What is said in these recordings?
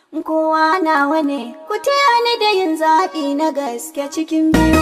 kowa nawa ne ku taya ni da yin zaɓi na gaske cikin biyu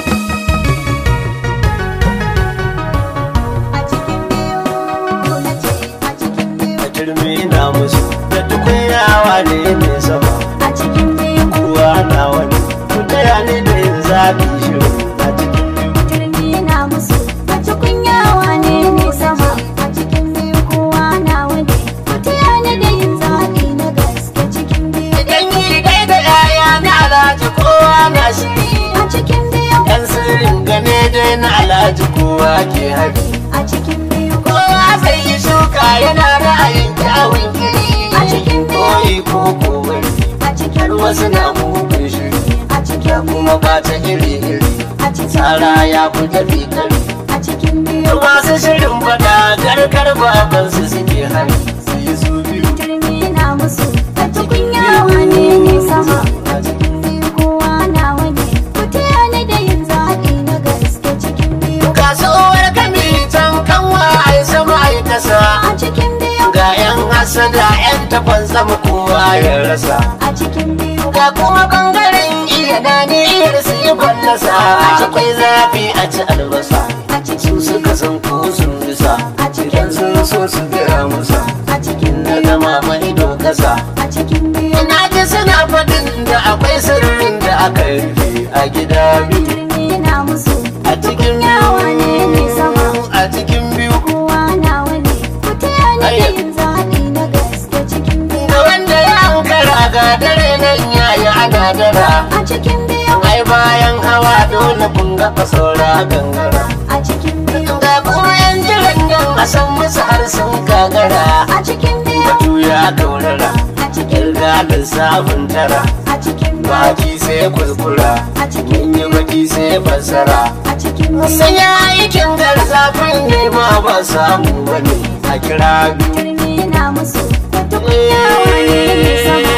a cikin biyu na ce a cikin biyu a turmi na musu da tukunyawa ne mai sama a cikin biyu kowa na wani ku taya ni da yin zaɓi shirin a cikin biyu turmi na musu da tukunyawa ne ne sama a cikin biyu kowa nawa ne ku taya ni da yin zaɓi na gaske cikin biyu idan yi dai da yaya na alhaji kowa na shiri a cikin biyu yan sirrin gane dai na alhaji kowa ke hari a cikin biyu kowa sai yi shuka yana ra'ayin kyawun kiri A cikin biyu. koyi ko kowari a cikin har wasu na mugun shiri a cikin kuma ba ta iri iri a cikin tsara ya fi tafi kari a cikin biyu masu shirin fada garkar babansu suke hari su yi su biyu turmi na musu da tukunyawa ne ne sama a cikin biyu kowa nawa ne ku taya ni da yin zaɓi na gaske cikin biyu kasuwar kami can kanwa ai sama ai kasa a cikin biyu ga yan hasada yan tafan sama kowa ya rasa a cikin biyu ga kuma bangaren iya daniyar su yi fallasa akwai zafi a ci albasa a cikin su suka san ko sun bisa A cikin idan sun so su gaya musa a cikin na biyu gama mai kasa a cikin biyu ina ji suna faɗin da akwai sirrin da aka rufe a gida biyu turmi na musu a cikin yawa ne ne sama a cikin biyu kowa nawa ne ku taya ni da yin zaɓi na gaske cikin biyu da wanda ya ankara ga dare nan yayi ana dara a cikin biyu ai bayan hawa dole kun ga saura gangara a cikin biyu ga kuma yan jiran nan a san musu har sun gagara a cikin biyu batu ya gaurara a cikin kirga da sabon tara a cikin biyu baki sai kuskura a cikin mun yi baki sai fassara a cikin biyu sun yi aikin garzafin nema ba samu bane a kira biyu turmi na musu da tukunyawa ne ne sama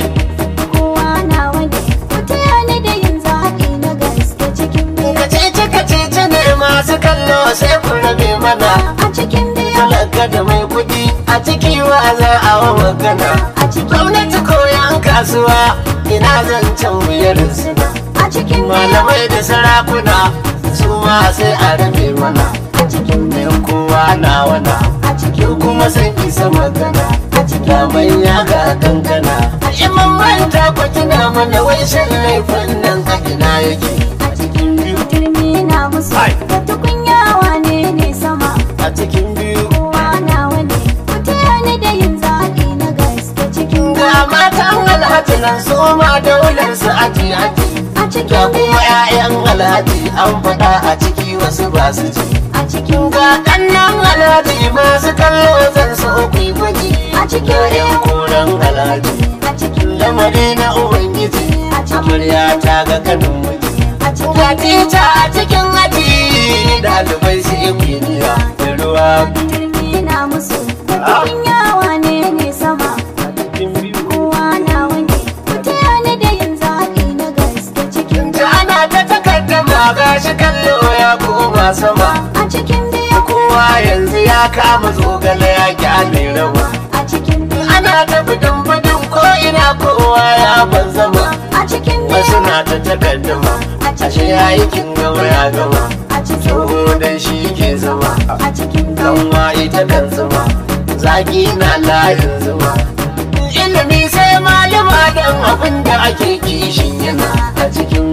kowa nawa ne ku taya ni da yin zaɓi na gaske cikin biyu kacici kacici ne masu kallo sai ku rabe mana a cikin biyu talaka da mai kuɗi a ciki wa za a wa magana a cikin gwamnati ko yan kasuwa ina zancen wuyar suna a cikin biyu malamai da sarakuna su ma sai a rabe mana a cikin biyu yan kowa na wana a cikin yau kuma sun isa magana a cikin ga manya ga kankana in mun manta ku tuna mana wai shin laifin nan a ina yake a cikin biyu turmi na musu Ai. da tukunyawa ne ne sama a cikin biyu kowa nawa ne ku taya ni da yin zaɓi na gaske cikin biyu ga matan alhaji nan su ma daular su aji aji a ga cikin biyu kuma 'ya'yan alhaji an faɗa a ciki wasu ba su ji a cikin ga kannan alhaji masu kallo zan so ku yi gwaji A cikin ga 'yan koren alhaji a cikin lamari na ubangiji A cikin- amarya ta ga kanin miji a cikin ga tita a cikin aji ɗalibai su yi kwiniya da ruwa turmi na musu da tukunyawa ne ne sama a cikin biyu kowa nawa ne ku taya ni da yin zaɓi na gaske cikin ta ana ta takaddama ga shi kallo ya koma sama a cikin biyu kowa yanzu ya kama zogale ya kyale rawa a cikin biyu ana ta bidin bidin ko ina kowa ya ban zama a cikin wasu biyu na ta takaddama ashe ya yi kin gama ya gama a cikin tsoho dan shi ke zama a cikin biyu kanwa ita kan zama zaki na layin zama ilimi sai malama dan abin da ake kishin yana a cikin